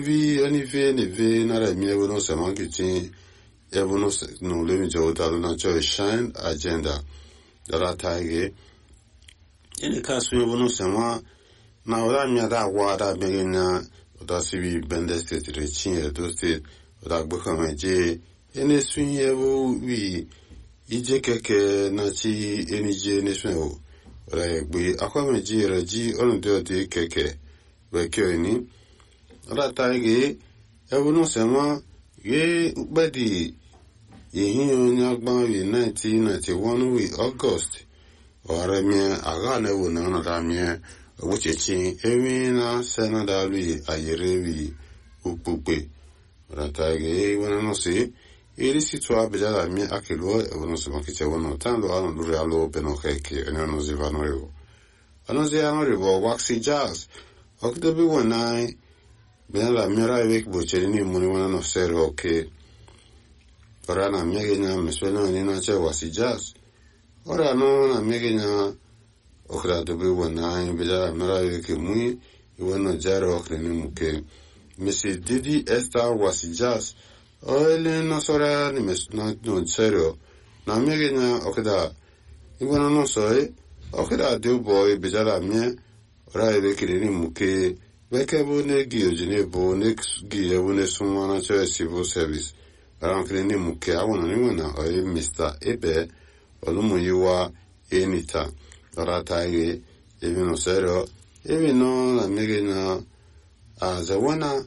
vi ani ve ne ve na ra mi evo no se man kitin evo no se no le mi jo ta na cho shine agenda dara taige ene ka su evo no se ma na ora mi da wa da be na da si bi bende state re chin e do state da gbo ka ma je ene su evo wi ije keke na chi eni je ne su evo ra gbe akwa me ji re ji onu de de keke we kyo ni ra taige evo no se ma ye ukpedi ihe onye agbanwe 1991 wi ọgọst ọrẹ mie agha na ewu na ọnọdụ mie ogbuchechi ewi na senada wi ayere wi ukpukpe rata ge wana no si iri situ abija la mie akelo ewu no sima kiche wono tan lo ano luri alo beno keke enyo no ziva no rivo ano zi ano rivo waxi jazz okidobi wanai bena la miera ewek bocheri ni muni wana no sero oke okay. ora na miege nya meswena ni na che wasi jazz ora no na miege nya okra to be wona ni bila mara ke mui iwono jaro okre ni muke misi didi esta wasi jazz oile no sora ni mes na no serio na miege nya okda iwono no soe okra de boy bila mie ora ebe kire ni muke Beke bu ne gi ojine bu ne gi ebu ne sunwa na cho civil service arankele ne muke awona ne wena oye mr ebe olumuyiwa enita orata ige ebi no sero ebi no na mege na aze wena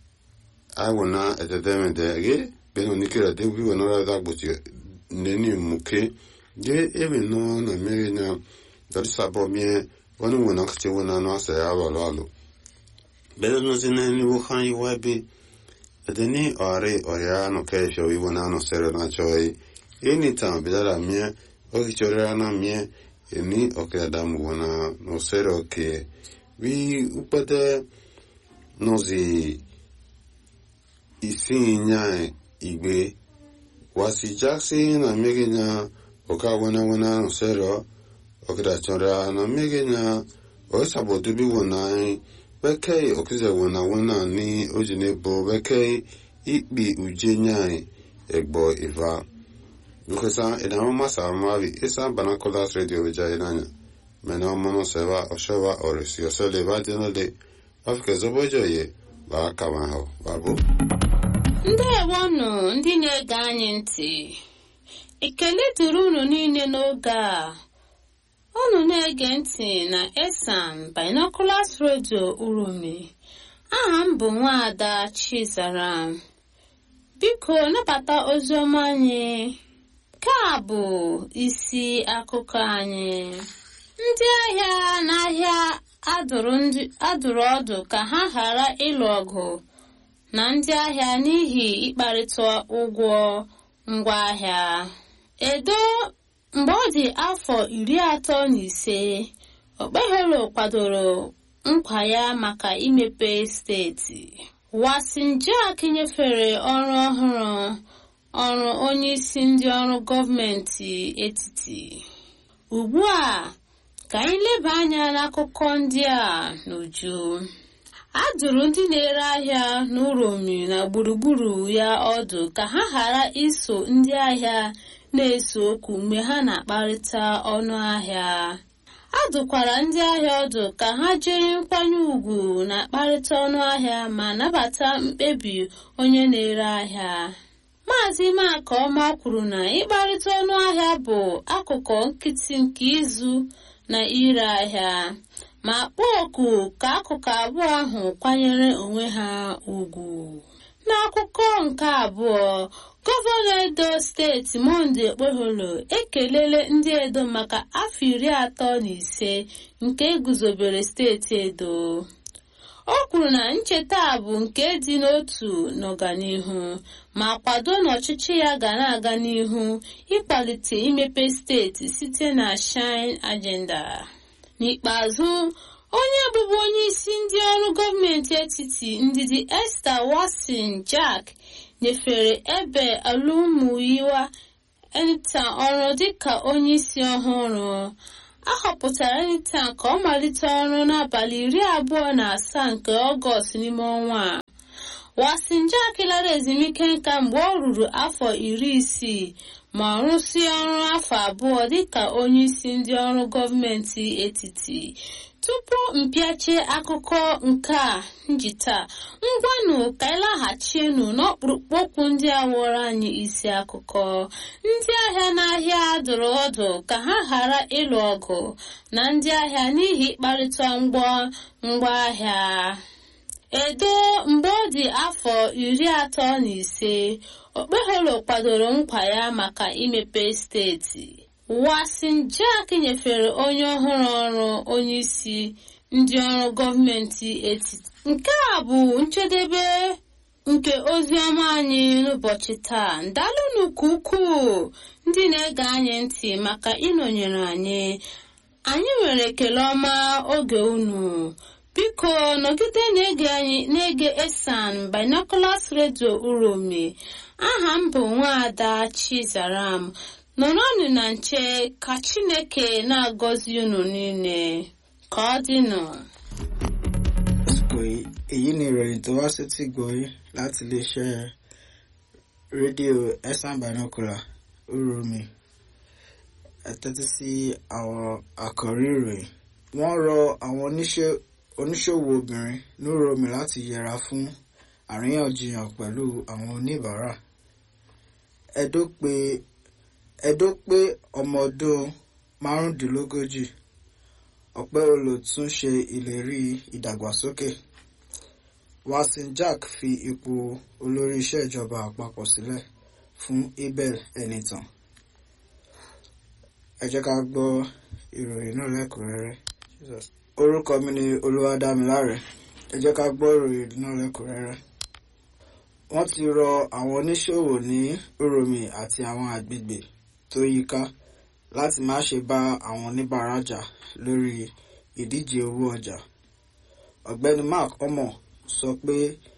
awona etedeme de ge beno nikira de wi wona ra da gbuti ne ni muke ge ebi no na mege na dari sabo mie wona wona kche wona no asa ya ba lalo beno no zina ni wo khan yi wa be Edeni ore oria no kesho iwo na no sero na choi. Ini tam bidara mie o kichorera na mie eni o ke adamu wana no sero ke vi upate nozi isi nya igbe wasi jaksi na mege nya o ka wana wana no sero o ke da chora na mege nya o sabotu bi wana bekee okize wona wona ni ojine bo bekee ikpi uje nyai egbo iva dukesa ina mama sa mavi isa banakolas radio vija inanya mena mono seva oshewa orisi osele va dinode afike zobojo ye ba kama ho babu ndewonụ ndị na-ege anyị ntị ekele dịrị unu niile n'oge a unu na-ege ntị na esan binoculars radio urumi aha m bụ nwaada chizaram biko nabata oziọma anyị nke a bụ isi akụkọ anyị ndị ahịa n'ahịa adụrụ ọdụ ka ha ghara ịlụ ọgụ na ndị ahịa n'ihi ịkparịta ụgwọ ngwaahịa edo mgbe ọ dị afọ iri atọ na ise okpeholo kwadoro nkwa ya maka imepe steeti wasinjak nyefere ọrụ ọhụrụ ọrụ onyeisi ndị ọrụ gọọmenti etiti ugbu a ka anyị leba anya n'akụkọ ndị a n'uju a dụrụ ndị na-ere ahịa n'uromi na gburugburu ya ọdụ ka ha ghara iso ndị ahịa na-ese okwu mgbe ha na-akparịta ọnụ ahịa a dụkwara ndị ahịa ọdụ ka ha jiri nkwanye ùgwù na-akparịta ọnụ ahịa ma nabata mkpebi onye na-ere ahịa maazị makọma kwuru na ịkparịta ọnụ ahịa bụ akụkụ nkịtị nke ịzụ na ire ahịa ma kpọọ oku ka akụkụ abụọ ahụ kwanyere onwe ha ùgwù n'akụkọ nke abụọ gọvanọ edo steeti monde okpeholo ekelele ndị edo maka afọ iri atọ na ise nke eguzobere steeti edo o kwuru na ncheta a bụ nke dị n'otu n'ọganihu ma kwado na ọchịchị ya ga na-aga n'ihu ịkwalite imepe steeti site na shine agenda n'ikpeazụ onye bụbu onye isi ndị ọrụ gọọmenti etiti ndidi esther watson jack nyefere ebe alụmụyiwa enita ọrụ dịka onye isi ọhụrụ a họpụtara enita ka ọ malite ọrụ n'abalị iri abụọ na asaa nke ọgọst n'ime ọnwa a wasinjak lara ezumike nka mgbe ọ ruru afọ iri isii ma rụsie ọrụ afọ abụọ dịka onyeisi ndị ọrụ gọọmenti etiti tupu mpịachie akụkọ nke a njita ngwanụ ka ịlaghachienu n'ọkpụrụkpụ okwu ndị a wụrụ anyị isi akụkọ ndị ahịa n'ahịa dụrụ ọdụ ka ha ghara ịlụ ọgụ na ndị ahịa n'ihi ịkparịta mgbọ ngwaahịa edo mgbe ọ dị afọ iri atọ na ise okpeholo kwadoro nkwa ya maka imepe steeti wasin jack nyefere onye ọhụrụ ọrụ onyeisi ndị ọrụ gọọmenti etiti nke a bụ njedebe nke ozi ọma anyị n'ụbọchị taa ndalụnụ ka ukwuu ndị na-ege anyị ntị maka ịnọnyere anyị anyị nwere ekele ọma oge unu biko nọgide na-ege anyị na-ege esan binoculars radio uromi aha m bụ nwaada chizaram nọrọnụ na nche ka chineke na-agọzi unu niile ka ọ dịnụ. àsìkò èyí ni ìròyìn tó wá sí ti gbòye láti iléeṣẹ́ rédíò ẹ̀sán binocular uromi ẹ tẹ́tí sí àwọn àkọ́rí ìròyìn wọ́n rọ àwọn oníṣòwò obìnrin ní uromi láti yẹra fún àríyànjiyàn pẹ̀lú àwọn oníbàárà ẹ̀dó pé ẹ̀dó pé ọmọ ọdún márùndínlógójì ọ̀pẹ́ olùtún ṣe ìlérí ìdàgbàsókè wasin jack fi ipò olórí iṣẹ́ ìjọba àpapọ̀ sílẹ̀ fún abel ẹnìtàn ẹ jẹ́ ká gbọ́ ìròyìn náà lẹ́kùnrẹ́rẹ́ orúkọ mi ni olúwadámiláre ẹ jẹ́ ká gbọ́ ìròyìn náà lẹ́kùnrẹ́rẹ́ wọ́n ti rọ àwọn oníṣòwò ní uromi àti àwọn agbègbè tó yíká láti má ṣe bá àwọn oníbàárà jà lórí ìdíje owó ọjà ọ̀gbẹ́ni mark omo sọ pé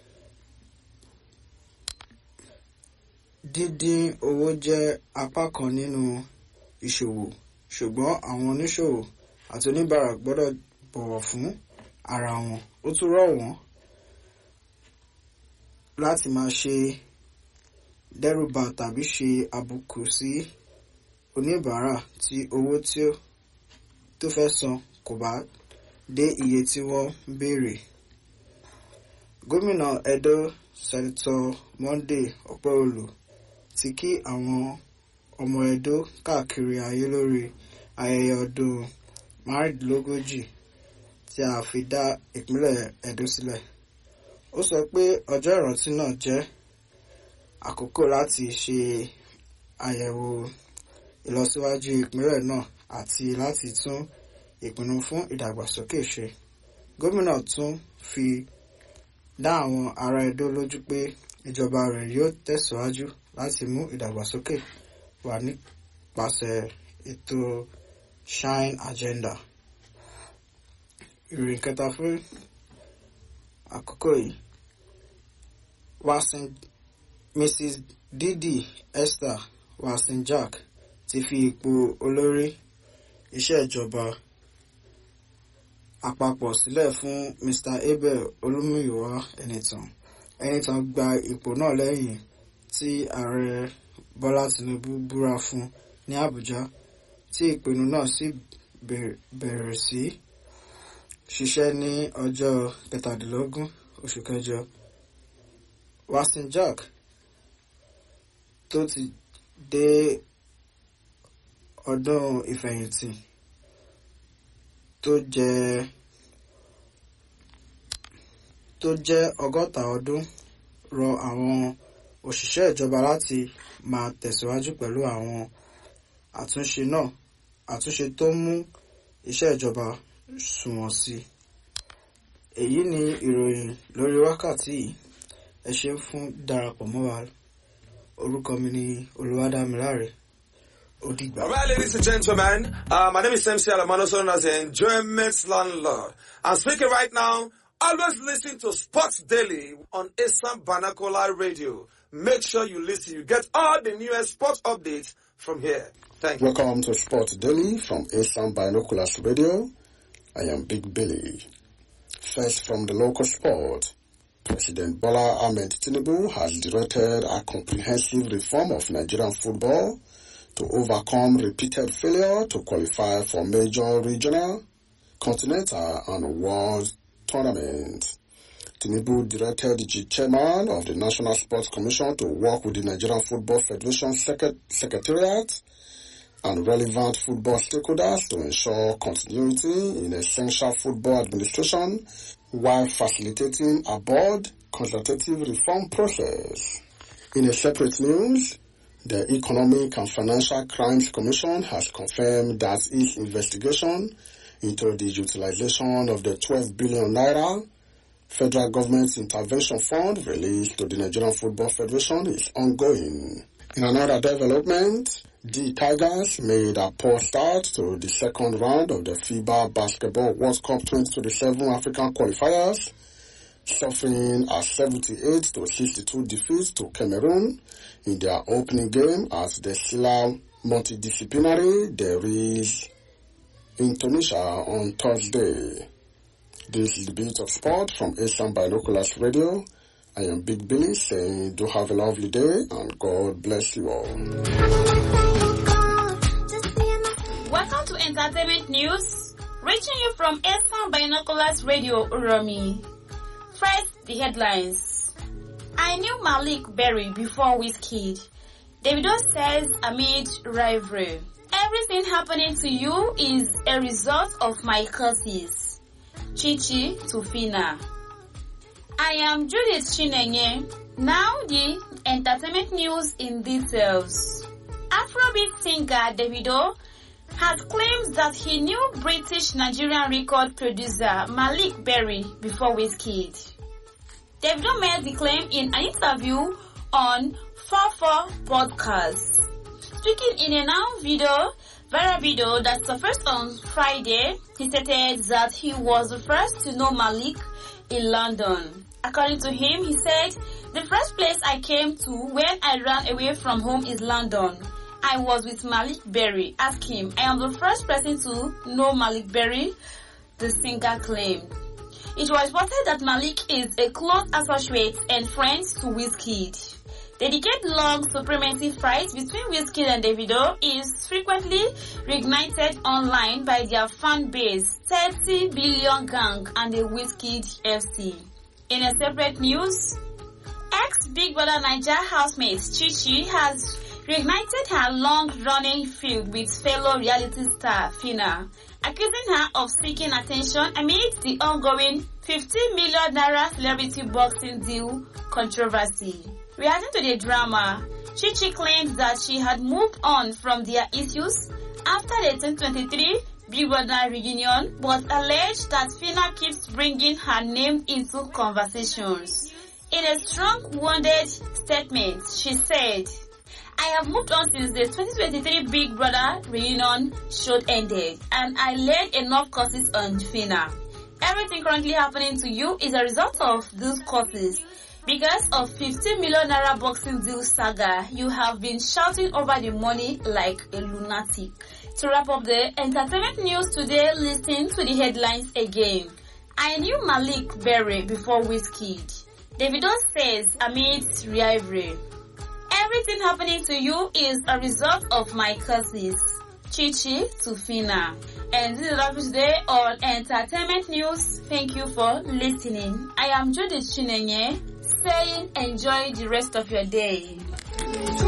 dídín owó jẹ́ apá kan nínú ìṣòwò ṣùgbọ́n àwọn oníṣòwò àti oníbàárà gbọ́dọ̀ bọ̀wọ̀ fún ara wọn ó tún rọ̀ wọ́n láti máa ṣe dẹ́rùbà tàbí ṣe àbùkù sí oníbàárà tí owó tí ó tó fẹ́ san kò bá dé iye tí wọ́n béèrè. gómìnà edo sẹ́nitọ́ monday ọpẹ́ọlù ti kí àwọn ọmọ edo káàkiri ayé lórí ayẹyẹ ọdún márùndínlógójì tí a fi dá ìpínlẹ̀ edo sílẹ̀. ó sọ pé ọjọ́ ìrántí náà jẹ́ àkókò láti ṣe àyẹ̀wò ìlọsíwájú ìpínlẹ̀ náà àti láti tún ìpinnu fún ìdàgbàsókè ṣe. gómìnà tún fi dá àwọn ará Edo lójú pé ìjọba rẹ̀ yóò tẹ̀síwájú láti mú ìdàgbàsókè wá nípasẹ̀ ètò shine agenda. ìròyìn kẹta fún àkókò yìí wasin mrs didi esther wasin jack ti fi ipò olórí iṣẹ́ ìjọba àpapọ̀ sílẹ̀ fún mr abel olúmúyíwá ẹnìtàn ẹnìtàn gba ipò náà lẹ́yìn tí ààrẹ bọ́lá tinubu búra fún ní àbújá tí ìpinnu náà sì bẹ̀rẹ̀ sí ṣiṣẹ́ ní ọjọ́ kẹtàdínlógún oṣù kẹjọ wasin jack tó ti dé ọdún ìfẹ̀yìntì tó jẹ́ tó jẹ́ ọgọ́ta ọdún rọ àwọn òṣìṣẹ́ ìjọba láti máa tẹ̀síwájú pẹ̀lú àwọn àtúnṣe náà àtúnṣe tó mú iṣẹ́ ìjọba sunwọ̀n sí i. èyí ni ìròyìn lórí wákàtí yìí ẹ ṣe fún darapọ̀ mọ́ wa orúkọ mi ni olùwádámiláre Odigba. All right, ladies and gentlemen, uh, my name is MC Alamano, also known as the Enjoyment Landlord. I'm speaking right now. Always listen to Sports Daily on Assam Banakola Radio. Make sure you listen. You get all the newest sports updates from here. Thank you. Welcome to Sports Daily from Assam Binoculars Radio. I am Big Billy. First from the local sport. President Bola Ahmed Tinubu has directed a comprehensive reform of Nigerian football to overcome repeated failure to qualify for major regional, continental and world tournaments. Tinubu directed the chairman of the National Sports Commission to work with the Nigerian Football Federation Secret- Secretariat and relevant football stakeholders to ensure continuity in essential football administration while facilitating a board consultative reform process. In a separate news, the Economic and Financial Crimes Commission has confirmed that its investigation into the utilization of the 12 billion naira federal government intervention fund released to the Nigerian Football Federation is ongoing. In another development, the Tigers made a poor start to the second round of the FIBA Basketball World Cup 2027 African qualifiers, suffering a 78 to 62 defeat to Cameroon in their opening game at the Silla Multidisciplinary There is in Tunisia on Thursday. This is the beat of sport from Asian Binoculars Radio. I am Big Billy saying do have a lovely day and God bless you all. Welcome to Entertainment News, reaching you from Asian Binoculars Radio Uromi. First, the headlines. I knew Malik Berry before Wizkid. Davido says amid rivalry. Everything happening to you is a result of my curses. Chichi to Fina. I am Judith Chinenye. Now the entertainment news in details. Afrobeat singer Davido has claimed that he knew British Nigerian record producer Malik Berry before Wizkid. Davido made the claim in an interview on 44 podcast. Speaking in a now video, viral video that surfaced on Friday, he stated that he was the first to know Malik in London. According to him, he said, the first place I came to when I ran away from home is London. I was with Malik Berry. Ask him. I am the first person to know Malik Berry, the singer claimed. It was reported that Malik is a close associate and friend to Wizkid. The decade-long supremacy fight between Wizkid and Davido is frequently reignited online by their fan base, 30 billion gang and the Wizkid FC. In a separate news, ex-Big Brother Niger housemate Chichi has reignited her long-running feud with fellow reality star Fina, accusing her of seeking attention amid the ongoing 50 million naira celebrity boxing deal controversy. Reacting to the drama, Chichi claims that she had moved on from their issues after the 2023 Big Brother reunion, but alleged that Fina keeps bringing her name into conversations. In a strong wounded statement, she said, I have moved on since the 2023 Big Brother reunion show ended and I laid enough courses on Fina. Everything currently happening to you is a result of those courses. Because of 50 million naira boxing deal saga, you have been shouting over the money like a lunatic. To wrap up the entertainment news today, listen to the headlines again. I knew Malik Berry before Wizkid. Davido says amid rivalry. Everything happening to you is a result of my curses. Chichi to Fina. And this is all for today on Entertainment News. Thank you for listening. I am Judith Chinenye saying enjoy the rest of your day.